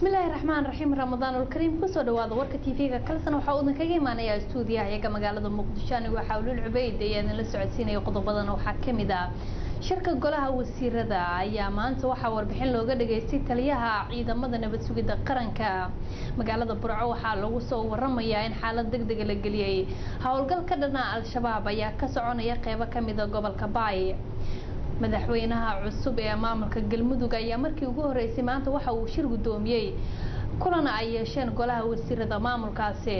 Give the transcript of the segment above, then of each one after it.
bismillaahi raxmaan raxiim ramadaanulkariim kusoo dhawaada warka tv-ga kalsan waxaa udan kaga imaanayaa stuudiyaha iyaga magaalada muqdisho anigu waxaa ulul cubeyd ayaa idinla socodsiinaya qodobadan waxaa kamid ah shirka golaha wasiirada ayaa maanta waxaa warbixin looga dhageystay taliyaha ciidamada nabad sugidda qaranka magaalada burco waxaa lagu soo waramayaa in xaalad deg dega la geliyey howlgal ka dhana al-shabaab ayaa ka soconaya qeybo kamida gobolka baay madaxweynaha cusub ee maamulka galmudug ayaa markii ugu horeysay maanta waxa uu shir guddoomiyey kulana ay yeesheen golaha wasiirada maamulkaasi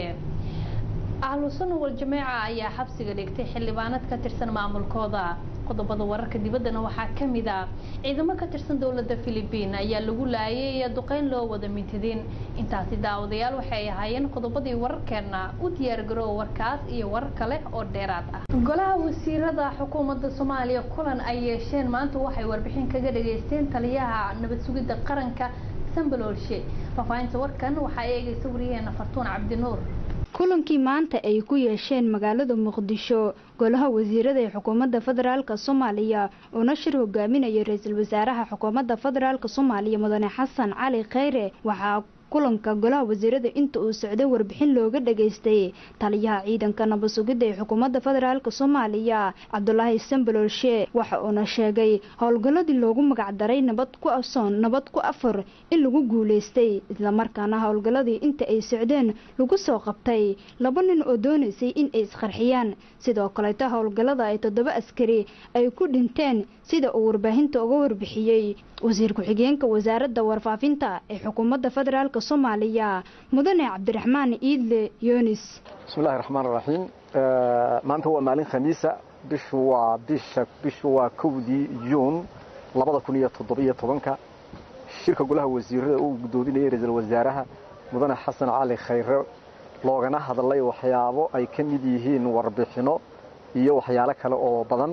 ahlu sunna wal jameeca ayaa xabsiga dhigtay xildhibaanad ka tirsan maamulkooda qodobada wararka dibaddana waxaa kamid ah ciidamo ka tirsan dowladda philibiin ayaa lagu laayay iyo duqeyn loo wada mintidin intaasi daawadayaal waxay ahaayeen qodobadii wararkeena u diyaargaroow warkaas iyo warar kale oo dheeraad ah golaha wasiirada xukuumadda soomaaliya kulan ay yeesheen maanta waxay warbixin kaga dhageysteen taliyaha nabad sugidda qaranka sambaloolshe faahfaahinta warkan waxaa eegaysa wariyaheena fartuun cabdinuur kulankii maanta ay ku yeesheen magaalada muqdisho golaha wasiirada ee xukuumadda federaalk soomaaliya uuna shir hogaaminaya ra-iisul wasaaraha xukuumadda federaalk soomaaliya mudane xasan cali kheyre waxaa kulanka golaha wasiirada inta uu socday warbixin looga dhageystay taliyaha ciidanka nabad sugidda ee xukuumadda federaalk soomaaliya cabdulaahi sambaloolshe waxa uuna sheegay howlgalladii loogu magacdaray nabad ku asoon nabad ku afar in lagu guuleystay islamarkaana howlgalladii inta ay socdeen lagu soo qabtay laba nin oo doonaysay in ay isqarxiyaan sidoo kaleeto howlgallada ay toddoba askari ay ku dhinteen sida uu warbaahinta uga warbixiyey wasiir ku-xigeenka wasaaradda warfaafinta ee xukuumadda federaalk soomaaliya mudane cabdiraxmaan iidle yunis bismillahi raxmaan raxiim maanta waa maalin khamiisa bishu waa bisha bishu waa kowdii juun labada kun iyo toddobiyo tobanka shirka golaha wasiirada uu guddoominayay ra-iisul wasaaraha mudane xasan cali khayre loogana hadlay waxyaabo ay ka mid yihiin warbixino iyo waxyaalo kale oo badan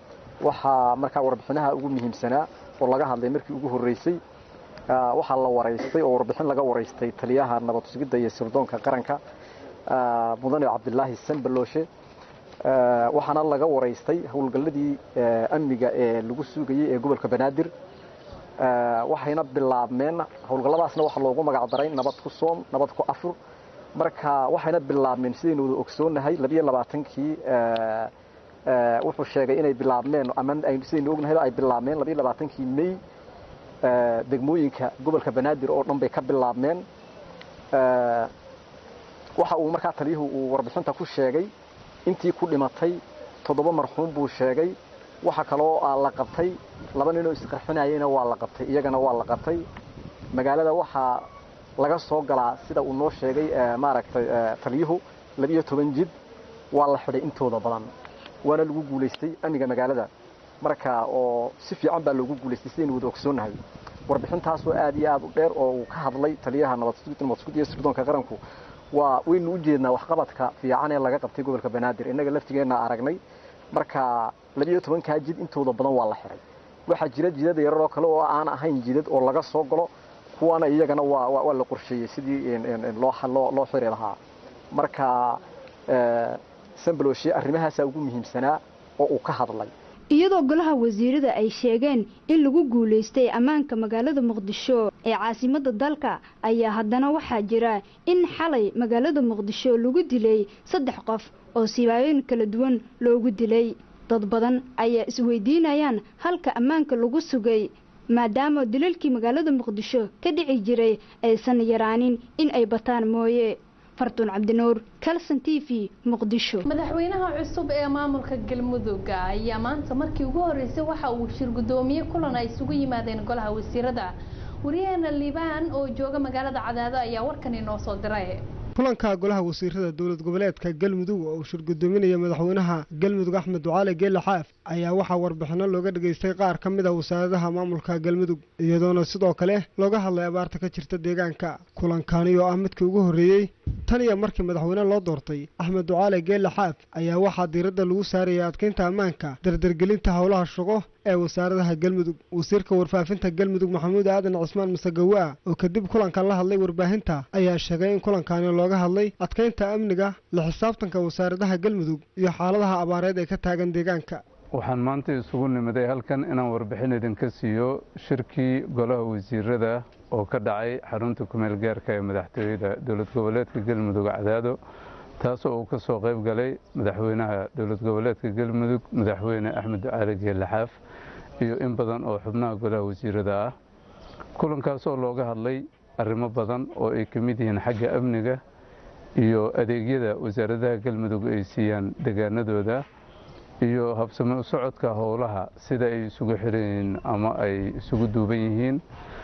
waxaa markaa warbixinaha ugu muhiimsanaa oo laga hadlay markii ugu horreysay waxaa la waraystay oo warbixin laga waraystay taliyaha nabad sugidda iyo sirdoonka qaranka mudane cabdilaahi sambalooshe waxaana laga waraystay howlgalladii amniga ee lagu sugayey ee gobolka banaadir waxayna bilaabmeen howlgalladaasna waxaa loogu magacdaray nabad ku soom nabad ku afur marka waxayna bilaabmeen sidaynu wada ogsoonahay labiyo labaatankii wuxuu sheegay inay bilaabmeen ama sidaynu ognahay ay bilaabmeen labiyo labaatankii may degmooyinka gobolka banaadir oo dhan bay ka bilaabmeen waxa uu markaa taliyuhu uu warbixinta ku sheegay intii ku dhimatay toddoba marxuum buu sheegay waxa kaloo la qabtay laba ninoo isqarxinayeyna waa la qabtay iyagana waa la qabtay magaalada waxaa laga soo galaa sida uu noo sheegay maaragtay taliyuhu labiyo toban jid waa la xidhay intooda badan waana lagu guulaystay amniga magaalada marka oo si fiican baa loogu guulaystay sidaynu wada ogsoonnahay warbixintaasoo aad iyo aad u dheer oo uu ka hadlay taliyaha nabadsugid iyo sirdoonka qaranku waa waynu u jeednaa waxqabadka fiican ee laga qabtay gobolka banaadir innaga laftigeenna aragnay marka labiyo tobankaa jid intooda badan waa la xiray waxaa jira jidada yararoo kale oo aan ahayn jidad oo laga soo galo kuwana iyagana waa la qorsheeyey sidii loo xiri lahaa marka sambaloshe arrimahaasaa ugu muhiimsanaa oo uu ka hadlay iyadoo golaha wasiirada ay sheegeen in lagu guulaystay ammaanka magaalada muqdisho ee caasimadda dalka ayaa haddana waxaa jira in xalay magaalada muqdisho lagu dilay saddex qof oo sibaayooyin kala duwan loogu dilay dad badan ayaa isweydiinayaan halka ammaanka lagu sugay maadaama dilalkii magaalada muqdisho ka dhici jiray aysan yaraanin in ay bataan mooye fartuun cabdinuur calson t v muqdisho madaxweynaha cusub ee maamulka galmudug ayaa maanta markii ugu horeysay waxa uu shir guddoomiye kulan ay isugu yimaadeen golaha wasiirada wariyaheena liibaan oo jooga magaalada cadaado ayaa warkan inoo soo diray kulanka golaha wasiirada dowlad goboleedka galmudug oo uu shir gudoominaya madaxweynaha galmudug axmed ducaale geele xaaf ayaa waxaa warbixino looga dhageystay qaar ka mid a wasaaradaha maamulka galmudug iyadoona sidoo kale looga hadlay abaarta ka jirta deegaanka kulankani oo ah midkii ugu horreeyey tan iyo markii madaxweyne loo doortay axmed ducaale geele xaaf ayaa waxaa diiradda lagu saarayay adkeynta ammaanka dardargelinta howlaha shaqo ee wasaaradaha galmudug wasiirka warfaafinta galmudug maxamuud aadan cismaan masagawa oo kadib kulankan la hadlay warbaahinta ayaa sheegay in kulankani looga hadlay adkeynta amniga la xisaabtanka wasaaradaha galmudug iyo xaaladaha abaareed ee ka taagan deegaanka waxaan maanta isugu nimiday halkan inaan warbixin idinka siiyo shirkii golaha wasiirada oo ka dhacay xarunta kumeel gaarka ee madaxtooyada dowlad goboleedka galmudug cadaado taasoo uu ka soo qayb galay madaxweynaha dowlad goboleedka galmudug madaxweyne axmed ducaali geelaxaaf iyo in badan oo xubnaha golaha wasiirada ah kulankaasoo looga hadlay arrimo badan oo ay ka mid yihiin xagga amniga iyo adeegyada wasaaradaha galmudug ay siiyaan degaanadooda iyo habsame u socodka howlaha sida ay isugu xiran yihiin ama ay isugu duuban yihiin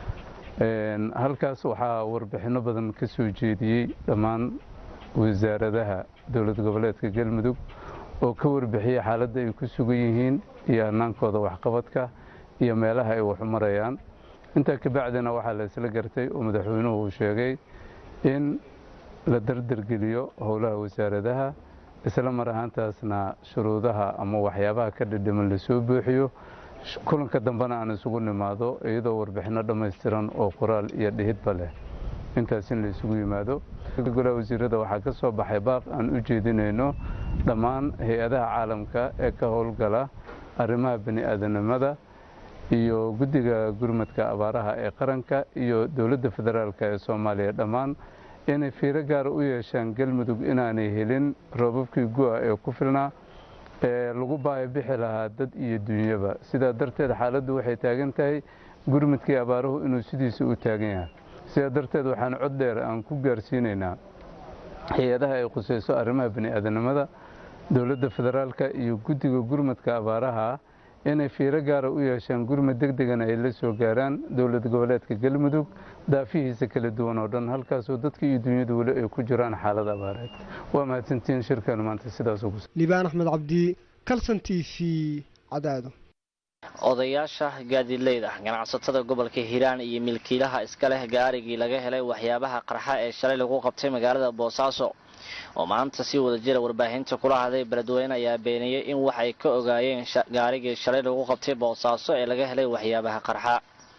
halkaas waxaa warbixinno badan ka soo jeediyey dhammaan wasaaradaha dowlad goboleedka galmudug oo ka warbixiyey xaaladda ay ku sugan yihiin iyo hannaankooda waxqabadka iyo meelaha ay waxu marayaan intaa kabacdina waxaa la isla gartay oo madaxweynuhu uu sheegay in la dardargeliyo howlaha wasaaradaha isla mar ahaantaasna shuruudaha ama waxyaabaha ka dhidhiman lasoo buuxiyo kulanka dambena aan isugu nimaado iyadoo warbixinno dhammaystiran oo qoraal iyo dhihidba leh intaas in la isugu yimaado golaha wasiirada waxaa ka soo baxay baaq aan u jeedinayno dhammaan hay-adaha caalamka ee ka howlgala arrimaha bani aadanimada iyo guddiga gurmadka abaaraha ee qaranka iyo dowladda federaalk ee soomaaliya dhammaan inay fiiro gaara u yeeshaan galmudug inaanay helin roobabkii gu'a ee ku filnaa ee lagu baaya bixi lahaa dad iyo dunyaba sidaa darteed xaaladdu waxay taagan tahay gurmadkii abaaruhu inuu sidiisa u taagan yahay sidaa darteed waxaan cod dheer aan ku gaarsiinaynaa hay-adaha ay khusayso arrimaha bani aadanimada dowladda federaalka iyo guddiga gurmadka abaaraha inay fiiro gaara u yeeshaan gurmad deg degana ay la soo gaaraan dowlad goboleedka galmudug daafihiisa kala duwan oo dhan halkaasoo dadka iyo dunyadu weli ay ku jiraan xaalad abaareed waa mahadsantiin shirkan maanta sidaas ugu liibaan axmed cabdi kalson t v cadaado odayaasha gaadiidleyda ganacsatada gobolka hiiraan iyo milkiilaha iska leh gaarigii laga helay waxyaabaha qarxa ee shalay lagu qabtay magaalada boosaaso oo maanta si wada jira warbaahinta kula hadlay beledweyne ayaa beeniyey in waxay ka ogaayeen gaarigii shalay lagu qabtay boosaaso ee laga helay waxyaabaha qarxa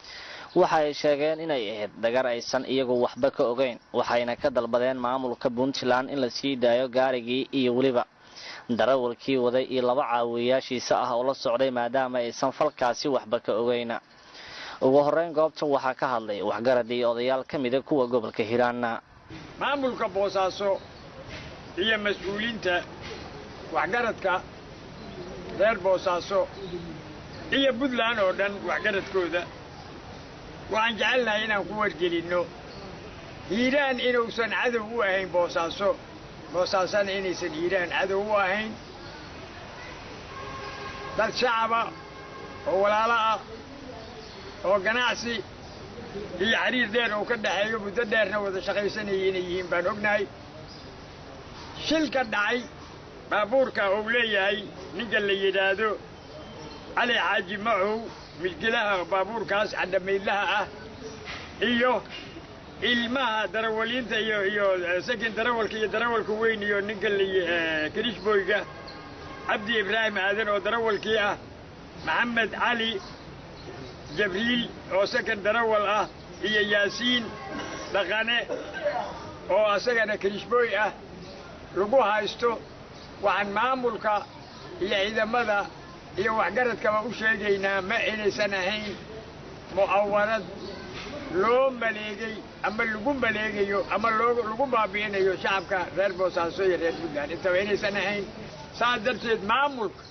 waxa ay sheegeen inay ahayd dhagar aysan iyagu waxba ka ogeyn waxayna ka dalbadeen maamulka puntland in la sii daayo gaarigii iyo weliba darawalkii waday iyo laba caawiyayaashiisa ah oo la socday maadaama aysan falkaasi waxba ka ogeyna ugu horeyn goobtan waxaa ka hadlay waxgaradii odayaal ka mida kuwa gobolka hiiraanna maamulka boosaaso iyo mas-uuliinta waxgaradka reer boosaaso iyo puntland oo dhan waxgaradkooda waxaan jecelnahay inaan ku wargelinno hiiraan inuusan cadow u ahayn boosaaso boosaasana inaysan hiiraan cadow u ahayn dad shacaba oo walaalo ah oo ganacsi iyo xiriir dheer oo ka dhaxeeyo muddo dheerna wada shaqaysanayay inay yihiin baan ognahay shilka dhacay baabuurka uu leeyahay ninka la yidhaahdo cali xaaji macow milkilaha baabuurkaas cadhamaydlaha ah iyo ilmaha darawaliinta iyo iyo sakin darawalka iyo darawalka weyn iyo ninka kirishboyga cabdi ibraahim aadan oo darawalkii ah maxamed cali jabriil oo sakan darawal ah iyo yaasiin dhaqane oo asagana kirishbooy ah lagu haysto waxaan maamulka iyo ciidamada iyo waxgaradkaba u sheegaynaa ma inaysan ahayn mu'awarad loo maleegay ama lagu maleegayo ama lagu baabi'inayo shacabka reer boosaaso iyo reer puntland intaba inaysan ahayn saas darteed maamulka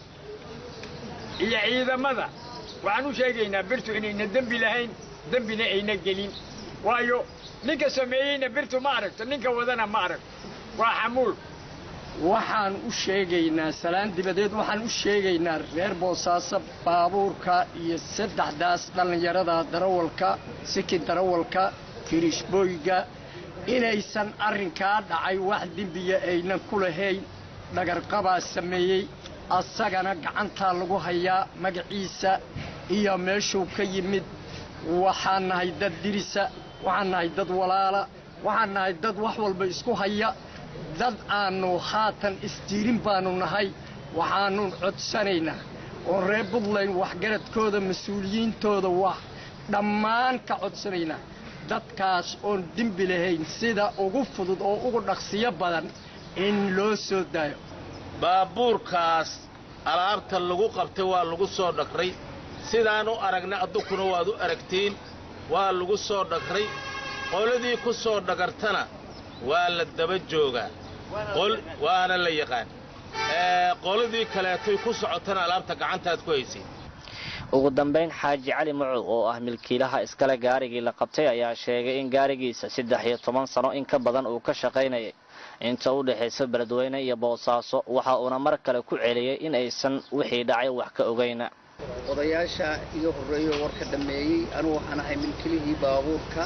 iyo ciidamada waxaan u sheegaynaa birtu inayna dembi lahayn dembina ayna gelin waayo ninka sameeyeyna birtu ma aragto ninka wadana ma aragto waa xamuul waxaan u sheegaynaa salaan dibadeed waxaan u sheegaynaa reer boosaaso baabuurka iyo saddexdaas dhallinyarada darawalka sikin darawalka kirishbooyga inaysan arrinkaa dhacay wax dembiya aynan ku lahayn dhagarqabaa sameeyey asagana gacantaa lagu hayaa magaciisa iyo meeshuu ka yimid waxaan nahay dad dirisa waxaan nahay dad walaala waxaan nahay dad wax walba isku haya dad aannu haatan isdiirin baannu nahay waxaannu codsanaynaa oo reer buntland waxgaradkooda mas-uuliyiintooda wax dhammaan ka codsanaynaa dadkaas oon dembi lahayn sida ugu fudud oo ugu dhaqsiyo badan in loo soo daayo baabuurkaas alaabta lagu qabtay waa lagu soo dhagray sidaan u aragna addunkuna waad u aragtiin waa lagu soo dhagray qoladii ku soo dhagartana waa la daba joogaa waana la yaqaan qoladii kaleetoy ku socotana alaabta gacantaad ku haysay ugu dambayn xaaji cali macow oo ah milkiilaha iskale gaarigii la qabtay ayaa sheegay in gaarigiisa saddex iyo toban sano in ka badan uu ka shaqaynayay inta u dhexaysa beledweyne iyo boosaaso waxa uuna mar kale ku celiyey in aysan wixii dhacay wax ka ogayna odayaasha iga horreeyo warka dhammeeyey anugu waxaan ahay milkilihii baabuurka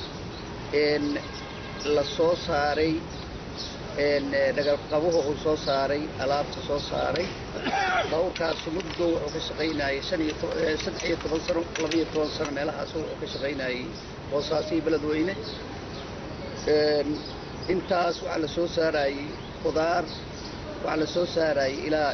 la soo saaray dhagalqabuhu uu soo saaray alaabta soo saaray baabuurkaas muddo wuxuu ka shaqaynayay saddex iyo toban sano labaiyo toban sano meelahaas wuxuu ka shaqaynayay boosaaso iyo beledweyne intaas waxaa la soo saarayey qudaar waxaa la soo saarayey ilaa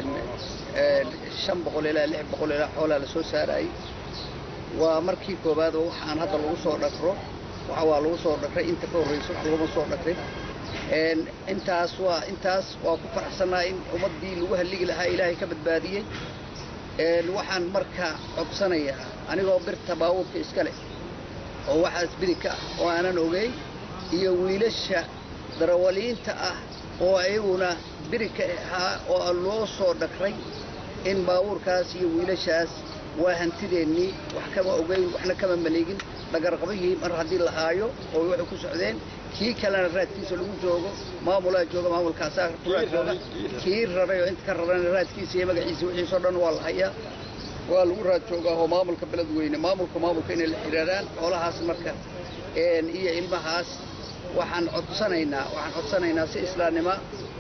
shan boqol ilaa lix boqol ilaa xoolaa la soo saarayey waa markii koowaad oo waxaan hadda lagu soo dhagro waxa waa lagu soo dhagray inta ka horraysa wax laguma soo dhagrin intaas waa intaas waa ku faraxsannaha in ummaddii lagu halligi lahaa ilaahay ka badbaadiyey waxaan marka codsanayaa anigoo birta baabuurka iska leh oo waxaas bidig ka ah oo aanan ogeyn iyo wiilasha darawaliinta ah oo ayaguna birigka ahaa oo loo soo dhagray in baabuurkaas iyo wiilashaas waa hantideennii wax kama ogeyn waxna kama maleegin dhagarqabihii mar haddii la haayo oo waxay ku socdeen kii kalena raadkiisa lagu joogo maamulaa jooga maamulkaasaa kuraa jooga kii raray oo inta ka rarana raadkiisa iyo magaciisa wixiisoo dhan waa la hayaa waa lagu raad joogaa oo maamulka beledweyne maamulka maamulka inay la xidhiiraan xoolahaas marka iyo ilmahaas waxaan codsanaynaa waxaan codsanaynaa si islaamnima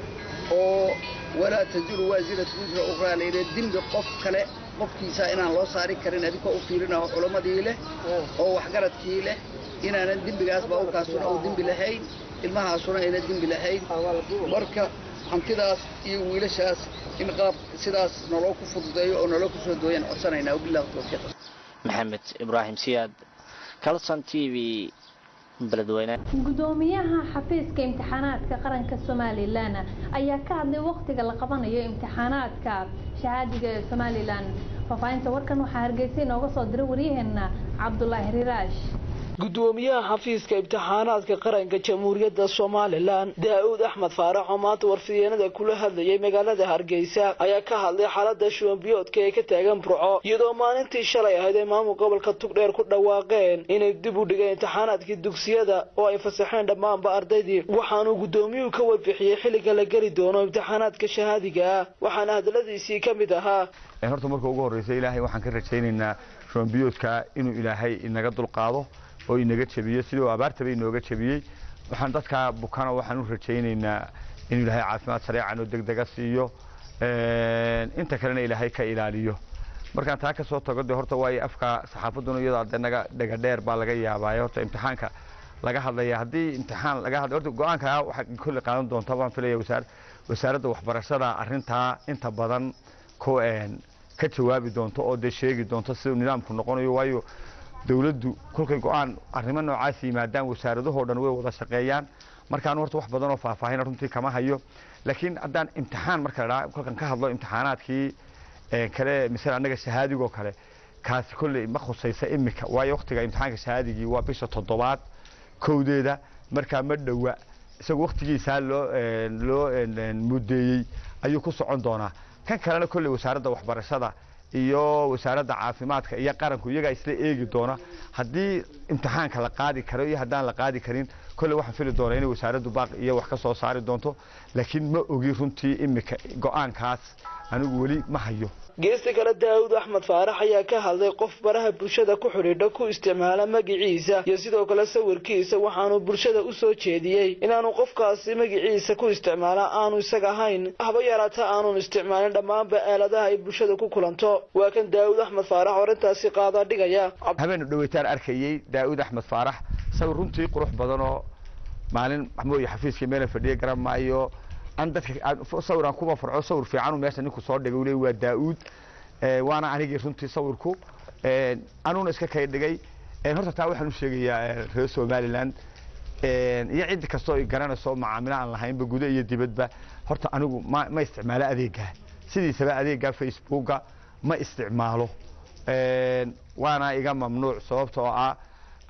oo walaa taziru waasiratu wisra ukhraa layidhi dembi qof kale qofkiisa inaan loo saari karin adinkoo u fiirinaho culammadii leh oo waxgaradkii leh inaanan dembigaas baabuurkaasuna uu dembi lahayn ilmahaasuna ayna dembi lahayn marka hantidaas iyo wiilashaas in qaab sidaas naloo ku fududeeyo oo naloo ku soo dooyaan codsanaynaa wabillahi tawfiiq maxamed ibraahim siyaad calson t v beledweyne gudoomiyaha xafiiska imtixaanaadka qaranka somalilan ayaa ka hadlay waqtiga la qabanayo imtixaanaadka shahaadiga ee somalilan faahfaahinta warkan waxaa hargeysa inooga soo diray waryaheena cabdulaahi riraash gudoomiyaha xafiiska imtixaanaadka qaranka jamhuuriyadda somalilan daa-uud axmed faarax oo maanta warfideenada kula hadlayay magaalada hargeysa ayaa ka hadlay xaalada shuwanbiyoodka ee ka taagan burco iyadoo maalintii shalay ahayd ay maamul gobolka tugdheer ku dhawaaqeen inay dib u dhigeen imtixaanaadkii dugsiyada oo ay fasaxeen dhammaanba ardaydii waxaanuu gudoomiyuhu ka warbixiyey xilliga la geli doono imtixaanaadka shahaadiga ah waxaana hadaladiisii ka mid ahaa horta marka ugu horreysa ilaahay waxaan ka rajaynaynaa shuwanbiyoodka inuu ilaahay inaga dulqaado oo inaga jebiyey sidii abaartaba inooga jebiyey waxaan dadkaa bukana waxaan u rajaynaynaa inuu ilaahay caafimaad sareecan oo degdega siiyo inta kalena ilaahay ka ilaaliyo markaan taa ka soo tago de horta waayo afka saxaafadduna iyadoo de naga dhega dheer baa laga yaabaayo horta imtixaanka laga hadlaya haddii imtixaan laga hadlay horta go-aanka waxaa kolley qaadan doonta waan filaya wasaar wasaaradda waxbarashada arrintaa inta badan ku ka jawaabi doonto oo dee sheegi doonto siduu nidaamku noqonayo waayo dawladdu kolkay go-aan arrimo noocaas yimaadaan wasaaradahoo dhan way wada shaqeeyaan markaan horta wax badan oo faahfaahin runtii kama hayo laakiin haddaan imtixaan marka ladhaa kolkan ka hadlo imtixaanaadkii kale misale annaga shahaadigoo kale kaasi kolley ma khusaysa imika waayo waktiga imtixaanka shahaadigii waa bisha toddobaad kowdeeda markaa ma dhowa isagoo waktigiisaa loo loo mudeeyey ayuu ku socon doonaa kan kalena kolley wasaaradda waxbarashada iyo wasaaradda caafimaadka iyo qaranku iyagaa isla eegi doona haddii imtixaanka la qaadi karo iyo haddaan la qaadi karin kolley waxaan fili doonaa inay wasaaraddu baaq iyo wax ka soo saari doonto laakiin ma ogi runtii imika go-aankaas anigu weli ma hayo geesta kale daawud axmed faarax ayaa ka hadlay qof baraha bulshada ku xidhiidha ku isticmaala magiciisa iyo sidoo kale sawirkiisa waxaanu bulshada u soo jeediyey inaanu qofkaasi magiciisa ku isticmaala aanu isaga ahayn haba yaraata aanun isticmaalin dhammaanba aaladaha ay bulshada ku kulanto waa kan daawud axmed faarax oo arrintaasi qaadaa dhigaya habeenu dhaweytaan arkayey daawud axmed faarax sawir runtii qurux badan oo maalin mooye xafiiskii meela fadhiya garan maayo an dadka sawir aan kuma farco sawir fiican meesha ninku soo dhigay ule waa daa-uud waana anigii runtii sawirku anuuna iska kay dhigay horta taa waxaan u sheegayaa reer somaliland iyo cid kastoo ay garanayso macaamilo aan lahaynba guda iyo dibadba horta anigu ma ma isticmaalo adeega sidiisaba adeega facebooka ma isticmaalo waana iga mamnuuc sababta oo ah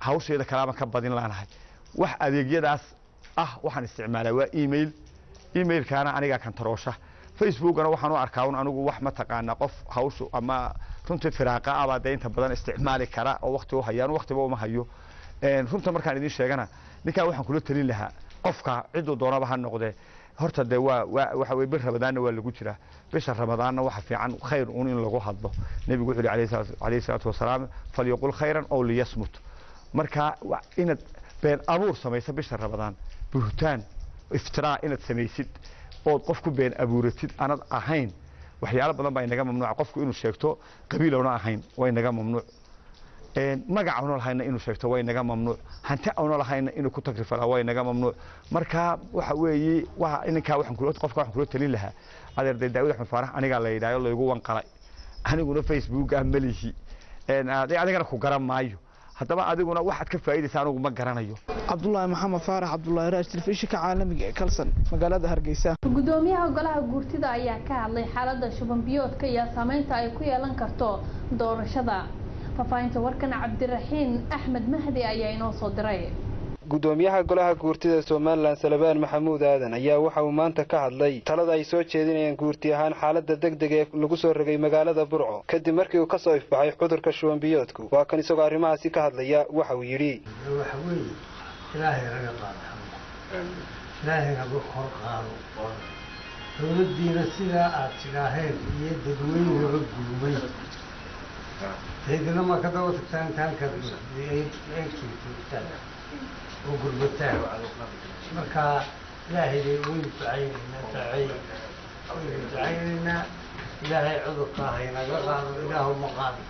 hawsheeda kalaama ka badin laanahay wax adeegyadaas ah waxaan isticmaalaa waa email emailkaana anigaa kantaroosha facebookana waxaan u arkaa un anigu wax mataqaanaa qof hawshu ama runtii firaaqa abaa dee inta badan isticmaali kara oo wakti u hayaan waktiba uma hayo runta markaan idin sheegana ninkaa waxaan kula talin lahaa qofka ciduu doonaba ha noqdee horta dee waa waa waxa weye bir ramadaanna waa lagu jiraa bisha ramadaanna waxa fiican khayr un in lagu hadlo nebigu wuxuu yihi calayhi salaatu wasalaam falyaqul khayran ow liyasmut marka inaad been abuur samaysa bisha ramadaan buhtaan iftiraa inaad samaysid ood qof ku been abuuratid anad ahayn waxyaalo badan baa inaga mamnuuca qofku inuu sheegto qabiilowna ahayn waa inaga mamnuuc magac awna lahayna inuu sheegto waa inaga mamnuuc hanti awna lahayna inuu ku tagrifalaa waa inaga mamnuuc marka waxa weeye waa ninkaa waxaan kula qofka waxaan kula talin lahaa adeerday daawud axmed faarax anigaa la yidhaayo laygu wanqalay aniguna facebook ah melihi adigana ku garan maayo haddaba adiguna waxaad ka faa'iidaysa anigu ma garanayo cabdulaahi maxamed faarax cabdulaahi raash telefishinka caalamiga ee kalsan magaalada hargeysa gudoomiyaha golaha guurtida ayaa ka hadlay xaalada shuban biyoodka iyo saameynta ay ku yeelan karto doorashada faafahinta warkan cabdiraxiin axmed mahdi ayaa inoo soo diray gudoomiyaha golaha guurtida somalilan salebaan maxamuud aadan ayaa waxa uu maanta ka hadlay talada ay soo jeedinayaan guurti ahaan xaalada degdeg ee lagu soo rogay magaalada burco kadib markii uu ka soo ifbaxay cudurka shubanbiyoodku waa kan isagoo arrimahaasi ka hadlaya waxa uu yidhi waxa weeye ilaahay naga qaado ilaahay naga kor qaado dowladdiina sidaa aad tidhaaheen iyo dadweynaba gulmay deedna ma ka daba tagtaan intaankaad eegjoogtaan oo gurbataan marka ilaahay bay waynu ducaynaynaa ducay waynu ducaynaynaa ilaahay cudurka haynaga qaado ilaahu ma qaadi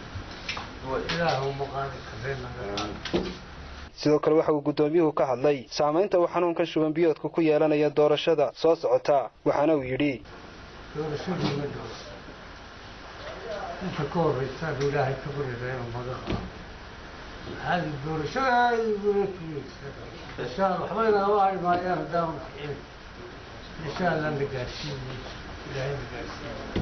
ilaahu ma qaadi karee naga qaado sidoo kale waxa uu guddoomiyuhu ka hadlay saamaynta uu xanuunkan shubanbiyoodka ku yeelanaya doorashada soo socota waxaana uu yidhi doorashadii ma dhow inta ka horraysaanu ilaahay ka barida inuu naga qaado هذه الدورة هاي يقول إن شاء الله حبينا الله ما يهدى إن شاء الله نقاسين إلهي نقاسين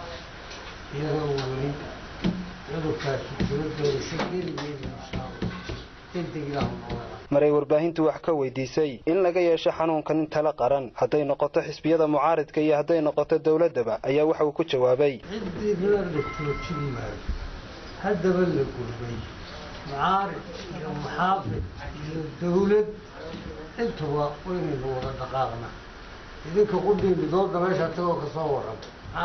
يدوري يدور كاسي يدور شكل إن شاء الله تنتقل لهم maray warbaahintu wax ka weydiisay in laga yeesho xanuunkan in tala qaran hadday noqoto xisbiyada mucaaridka iyo hadday noqoto dowladdaba ayaa waxa uu ku jawaabay ciddii la dhigtoojin maayo haddaba la gulbay mucaarid iyo muxaafid iyo dawlad intuba waynaynu wada dhaqaaqna idinka qudhiini dooda meesha tagoo ka soo warranta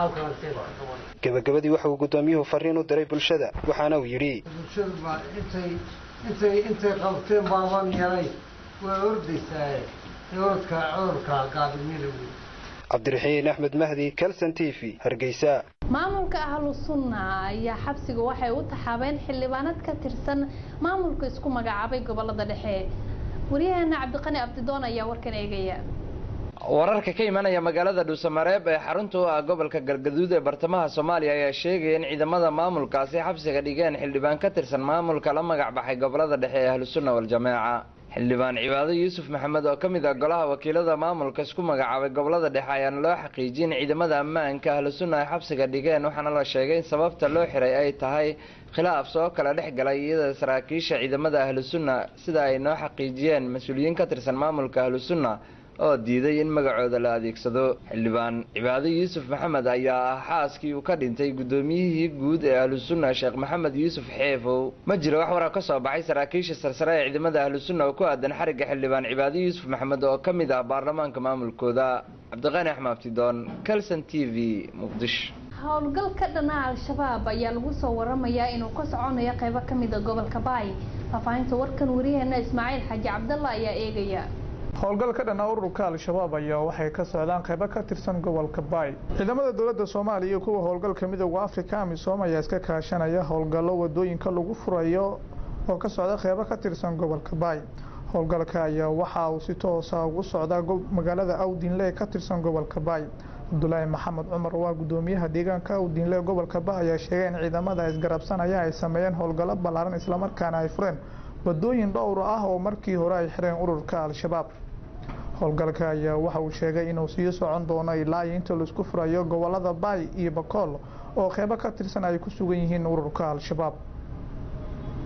gebagabadii waxa uu guddoomiyuhu fariin u diray bulshada waxaana uu yidhi bulshada baa intay intay intay qabteen baaban yaray waa ordaysaa cudurka cudurka gaadimina wey cabdiraxiin axmed mahdi calson t v hargeysa maamulka ahlu sunna ayaa xabsiga waxay u taxaabeen xildhibaanad ka tirsan maamulka isku magacaabay gobolada dhexe waryaheena cabdiqani abdidoon ayaa warkan eegaya wararka ka imanaya magaalada dhuusamareeb ee xarunta u ah gobolka galgaduud ee bartamaha soomaaliya ayaa sheegaya in ciidamada maamulkaasi xabsiga dhigeen xildhibaan ka tirsan maamulka la magac baxay gobolada dhexe ee ahlusunna waljamaaca xildhibaan cibaado yuusuf maxamed oo ka mid ah golaha wakiilada maamulka isku magacaabay gobolada dhexe ayaana loo xaqiijiyay in ciidamada ammaanka ahlusunna ay xabsiga dhigeen waxaana la sheegay in sababta loo xiray ay tahay khilaaf soo kala dhex galay iyada saraakiisha ciidamada ahlusunna sida ay noo xaqiijiyeen mas-uuliyiin ka tirsan maamulka ahlusunna oo diiday in magacooda la adeegsado xildhibaan cibaado yuusuf maxamed ayaa ah xaaskii uu ka dhintay guddoomiyihii guud ee ahlusunna sheekh maxamed yuusuf xeefow ma jiro wax warar ka soo baxay saraakiisha sarsare ee ciidamada ahlusunna oo ku aadan xarigga xildhibaan cibaado yuusuf maxamed oo ka mid ah baarlamaanka maamulkooda cabdiqaani axmed abtidoon calson t v muqdisho howlgal ka dhana al-shabaab ayaa lagu soo waramayaa inuu ka soconayo qaybo ka mida gobolka baay faahfaahinta warkan wariyaheena ismaaciil xaaji cabdalla ayaa eegaya howlgal ka dhanaa ururka al-shabaab ayaa waxay ka socdaan qaybo ka tirsan gobolka baay ciidamada dowladda soomaaliya iyo kuwa howlgalka midooda afrika amisom ayaa iska kaashanaya howlgallo wadooyinka lagu furayo oo ka socda qaybo ka tirsan gobolka baay howlgalka ayaa waxa uu si toosa ugu socdaa magaalada awdinle ee ka tirsan gobolka baay cabdulaahi maxamed cumar waa gudoomiyaha deegaanka awdinle gobolka baay ayaa sheegay in ciidamada isgarabsanaya ay sameeyeen howlgallo ballaaran islamarkaana ay fureen wadooyin dhowr ah oo markii hore ay xireen ururka al-shabaab howlgalka ayaa waxa uu sheegay inuu sii socon doono ilaa iyo inta laisku furayo gobolada baay iyo bakool oo qeybo ka tirsan ay ku sugan yihiin ururka al-shabaab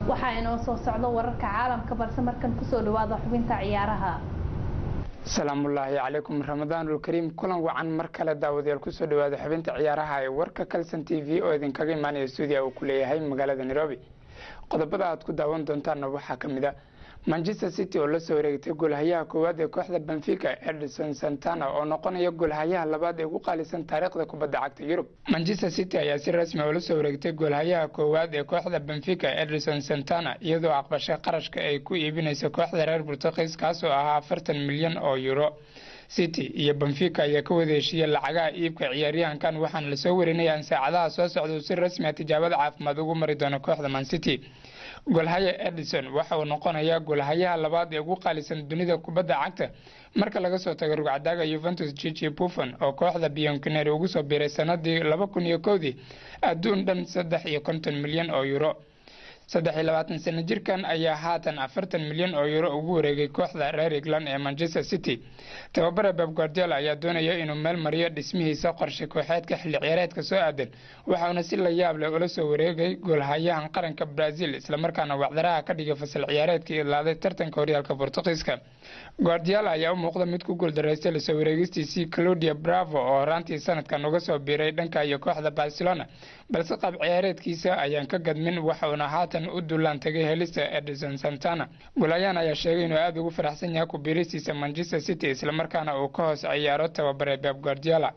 waxaa inoo soo socdo wararka caalamka balse markan kusoo dhawaada xubinta ciyaaraha asalaamullaahi calaykum ramadaanul kariim kulan wacan mar kale daawadayaal kusoo dhawaada xubinta ciyaaraha ee warka kalson t v oo idinkaga imaanaya stuudiya uu ku leeyahay magaalada nairobi qodobada aad ku daawan doontaanna waxaa ka mid a manchester city oo lasoo wareegtay goolhayaha koowaad ee kooxda benfica edison santana oo noqonaya goolhayaha labaad ee ugu qaalisan taariikhda kubadda cagta yurub manchester city ayaa si rasmi oo lasoo wareegtay goolhayaha koowaad ee kooxda benfica edison santana iyadoo aqbashay qarashka ay ku iibinaysa kooxda reer burtuqiis kaasoo ahaa afartan milyan oo euro city iyo benfica ayaa ka wada heshiiyey lacagaha iibka ciyaaryahankan waxaana lasoo warinaya in saacadaha soo socda si rasmi a tijaabada caafimaad ugu mari doono kooxda man city golhaya edison waxa uu noqonayaa golhayaha labaad ee ugu qaalisan dunida kubadda cagta marka laga soo tago rugcadaaga yuventus gigi buffon oo kooxda bionkineri ugu soo biiray sanadii laba kun iyo kowdii adduun dhan saddex iyo konton milyan oo euro saddex iyo labaatan sano jirkan ayaa haatan afartan milyan oo euro ugu wareegay kooxda reer england ee manchester city tababare beb guardiola ayaa doonaya inuu meel mariyo dhismihiisa qorshe kooxeedka xilli ciyaareedka soo aadan waxauna si la yaab leh ula soo wareegay goolhayahan qaranka brazil islamarkaana wacdaraha ka dhigay fasal ciyaareedkii idlaaday tartanka horyaalka bortuqiiska guardiola ayaa u muuqda mid ku guuldaraystay lasoo wareegistiisii claudia bravo oo horaantii sanadkan uga soo biiray dhanka iyo kooxda barcelona balse qaab ciyaareedkiisa ayaan ka gadmin waxauna haatan u duulaan tagay helista edison santana golayan ayaa sheegay inuu aada ugu faraxsan yahay ku biiristiisa manchester city islamarkaana uu ka hoos ciyaaro tababare beb guardiola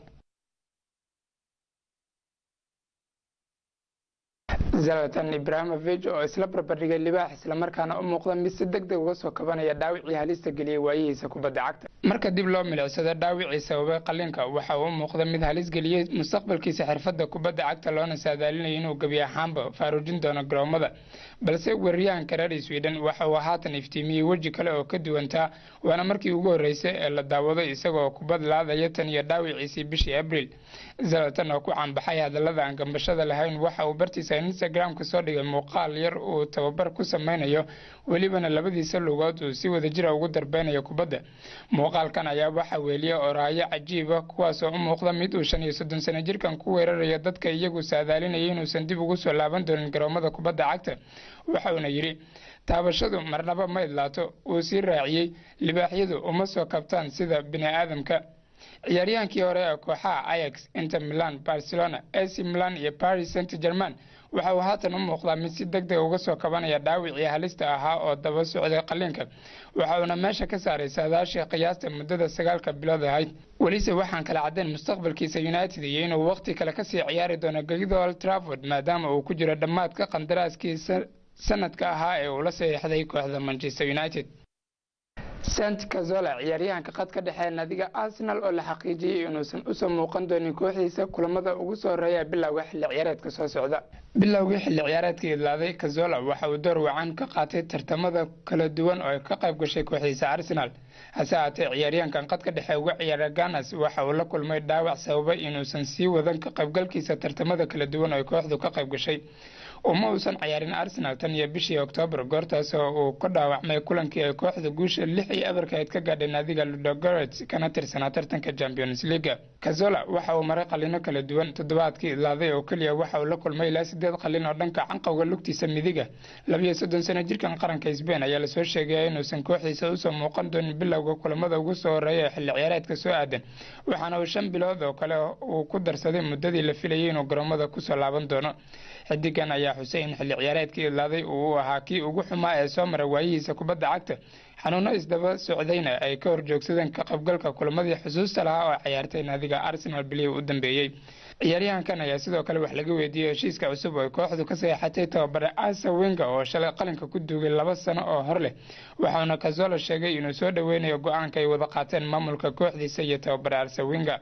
zalatan ibrahimovic oo isla barbardhigay libaax islamarkaana u muuqda mid si deg deg uga soo kabanaya dhaawicii halista geliyey waayihiisa kubadda cagta marka dib loo milicsado dhaawicii sababay qalinka waxa uu u muuqda mid halis geliyey mustaqbalkiisa xirfadda kubadda cagta loona saadaalinayo inuu gebi ahaanba faaruujin doono garoomada balse weeraryahanka reer sweden waxa uu haatan iftiimiyey weji kale oo ka duwantaa waana markii ugu horreysay ee la daawaday isagoo kubad laadaya tan iyo dhaawiciisii bishii abril zalatan oo ku caanbaxay hadallada aan gambashada lahayn waxa uu bartiisa instagram-ka soo dhigay muuqaal yar uu tababar ku sameynayo welibana labadiisa lugood uu si wadajira ugu darbeynayo kubadda muuqaalkan ayaa waxaa weeliya oraayo cajiiba kuwaasoo u muuqda mid uu shan iyo soddon sano jirkan ku weerarayo dadka iyagu saadaalinaya inuusan dib ugu soo laaban doonin garoomada kubadda cagta waxauna yidhi taabashadu marnaba ma idlaato uu sii raaciyey libaaxyadu uma soo kabtaan sida bini aadamka ciyaaryahankii hore ee kooxaha ayax inter milan barcelona ac milan iyo paris saint german waxa uu haatan u muuqdaa mid si deg deg uga soo kabanaya dhaawicii halista ahaa oo daba socday qaliinka waxa uuna meesha ka saaray saadaashii qiyaasta muddada sagaalka bilood ahayd welise waxaan kala caddayn mustaqbalkiisa united iyo inuu waqti kale kasii ciyaari doono gegida old trafford maadaama uu ku jiro dhammaadka qandaraaskiisa sanadka ahaa ee uu la saxiixday kooxda manchester united sant kazola ciyaaryahanka qadka dhexe naadiga arsenal oo la xaqiijiyey inuusan usoo muuqan doonin kooxdiisa kulamada ugu soo horeeya bilowga xilli ciyaareedka soo socda bilowgii xilli ciyaareedka idlaaday kazola waxa uu door wacan ka qaatay tartamada kala duwan oo ay ka qayb gashay kooxdiisa arsenal hase ahaatee ciyaaryahankan qadka dhexe uga ciyaara ganas waxa uu la kulmay dhaawac sababay inuusan sii wadan ka qaybgalkiisa tartamada kala duwan oo ay kooxdu ka qayb gashay uma uusan ciyaarin arsenal tan iyo bishii oktoobar goortaas oo uu ka dhaawacmay kulankii ay kooxda guusha lix iyo abarkayd ka gaadhay naadiga ludogorets kana tirsanaa tartanka champions leaga kazola waxa uu maray qalino kala duwan toddobaadkii idlaaday oo keliya waxa uu la kulmay ilaa sideed qalin oo dhanka canqowga lugtiisa midiga labiyo soddon sano jirkan qaranka sbain ayaa lasoo sheegaya inuusan kooxdiisa usoo muuqan doonin bilowga kulamada ugu soo horeeya ee xilli ciyaareedka soo aadan waxaana uu shan bilood oo kale uu ku darsaday muddadii la filayay inuu garoomada kusoo laaban doono xidigan ayaa xusay in xilli ciyaareedkii idlaaday uu ahaa kii ugu xumaa ee soo mara waayihiisa kubadda cagta xanuuno isdaba socdayna ay ka horjoogsadeen ka qaybgalka kulamadii xusuusta lahaa oo ciyaartay naadiga arsenal bilihii u dambeeyey ciyaaryahankan ayaa sidoo kale wax laga weydiiyey heshiiska cusub oo kooxdu ka saxeexatay tababare asa wenga oo shalay qalinka ku duugay laba sano oo hor leh waxauna kazola sheegay inuu soo dhoweynayo go-aanka ay wada qaateen maamulka kooxdiisa iyo tababare arsa wenga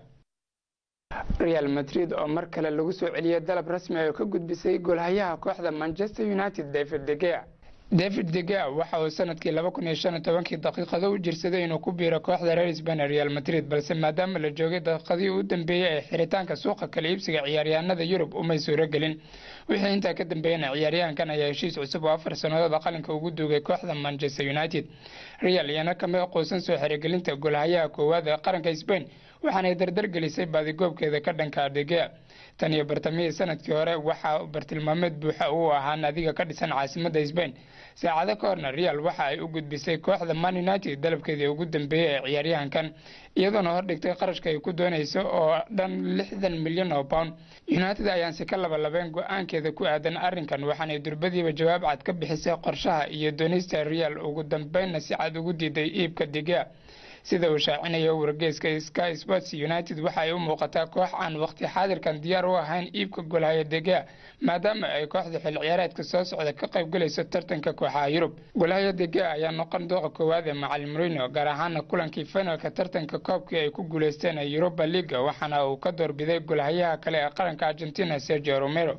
real madrid oo mar kale lagu soo celiyey dalab rasmi ah oo ka gudbisay goolhayaha kooxda manchester united david degea david degea waxa uu sanadkii laba kun iyo shan iyo tobankii daqiiqado u jirsaday inuu ku biiro kooxda reer sbain ee real madrid balse maadaama la joogay daqiiqadii u dambeeyey ee xiritaanka suuqa kala iibsiga ciyaaryahanada yurub umay suuro gelin wixii intaa ka dambeeyana ciyaaryahankan ayaa heshiis cusub oo afar sannadood qalinka ugu duugay kooxda manchester united real iyana kama quusan soo xirigelinta goolhayaha koowaad ee qaranka sbain waxaanay dardar gelisay baadigoobkeeda ka dhanka degea tan iyo bartamihii sanadkii hore waxaa bartilmaameed buuxa uu ahaa naadiga ka dhisan caasimadda sbain saacado ka horna real waxa ay u gudbisay kooxda man united dalabkeedii ugu dambeeyey ee ciyaaryahankan iyadoona hordhigtay qarashka ay ku doonayso oo dhan lixdan milyan oo pound united ayaan si ka labalabeen go-aankeeda ku aadan arrinkan waxaanay durbadiiba jawaab cad ka bixisay qorshaha iyo doonista real ugu dambeynna si cad ugu diiday iibka diga sida uu shaacinayo wargeyska sky sports united waxa ay u muuqataa koox aan waqti xaadirkan diyaar u ahayn iibka golhaya dega maadaama ay kooxda xil ciyaareedka soo socda ka qaybgalayso tartanka kooxaha yurub golhaya dega ayaa noqon dooqa koowaad ee macal marino gaar ahaana kulankii finalka tartanka koobkii ay ku guuleysteen ee europa leaga waxaana uu ka doorbiday golhayaha kale ee qaranka argentina sergio romero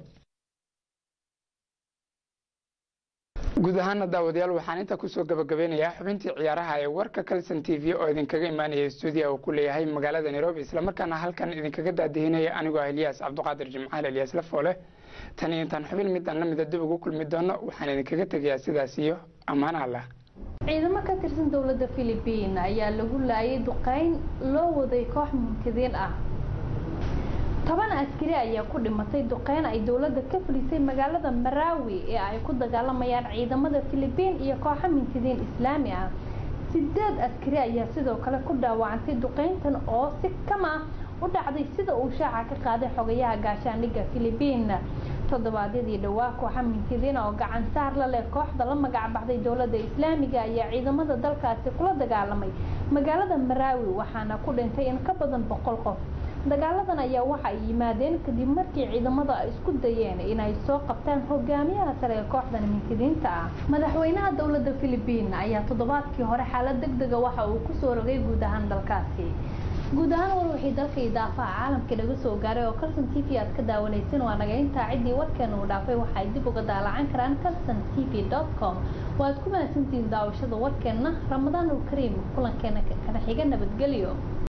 guud ahaana daawadayaal waxaan intaa kusoo gabagabeynayaa xubintii ciyaaraha ee warka calson t v oo idinkaga imaanaya stuudiya uu ku leeyahay magaalada nairobi islamarkaana halkan idinkaga daadihinaya anigoo ah eliyas cabdiqaadir jimcaal eliyas lafoole tan iyo intaan xubin midaan la mida dib ugu kulmi doono waxaan idinkaga tegayaa sidaas iyo ammaan allah ciidamo ka tirsan dowladda philibiin ayaa lagu laayay duqeyn loo waday koox munkadiin ah toban askari ayaa ku dhimatay duqeyn ay dowladda ka fulisay magaalada maraawi ee ay ku dagaalamayaan ciidamada philibiin iyo kooxo mintidiin islaami ah sideed askari ayaa sidoo kale ku dhaawacantay duqeyntan oo si kama u dhacday sida uu shaaca ka qaaday xogayaha gaashaandhigga philibiin toddobaadyadii dhowaa kooxa mintidiin oo gacan saar la leh kooxda la magacbaxday dowladda islaamiga ayaa ciidamada dalkaasi kula dagaalamay magaalada maraawi waxaana ku dhintay in ka badan boqol qof dagaaladan ayaa waxa ay yimaadeen kadib markii ciidamada ay isku dayeen inay soo qabtaan hogaamiyaha sare ee kooxdan mintidiinta ah madaxweynaha dowladda philibiin ayaa toddobaadkii hore xaalad deg dega waxa uu kusoo rogay guud ahaan dalkaasi guud ahaan war wixii dalka idaafaha caalamka naga soo gaaray oo calson t v aad ka daawanaysan waa naga intaa ciddii warkeena uu dhaafay waxa ay dib uga daalacan karaan calson t v com waad ku mahadsantihiin daawashada warkeenna ramadaan ul kariim kulankeena kana xiga nabadgelyo